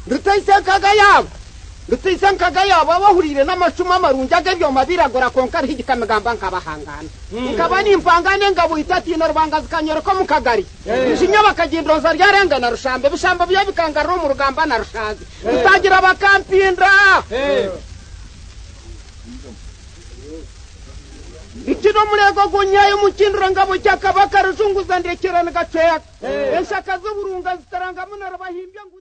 rutayisanga gayaba rutayisanga gayaba bahurire n'amacumu amarungi ag'ibyoma biragora konkariho igikamigamba nkabahangana nkaba nimpangane ngabuhita tino rubangazikanyero ko mu kagari rushinya bakagindoza ryarenga na rushambe bishambo byo bikangarura mu rugamba na rushanze rutangira bakampinda ikino murego gunyaye umukinduro ngabo cyakabaka ruzunguza ndekerana gacweka eshaka z'uburunga zitarangamo narabahimbye ngo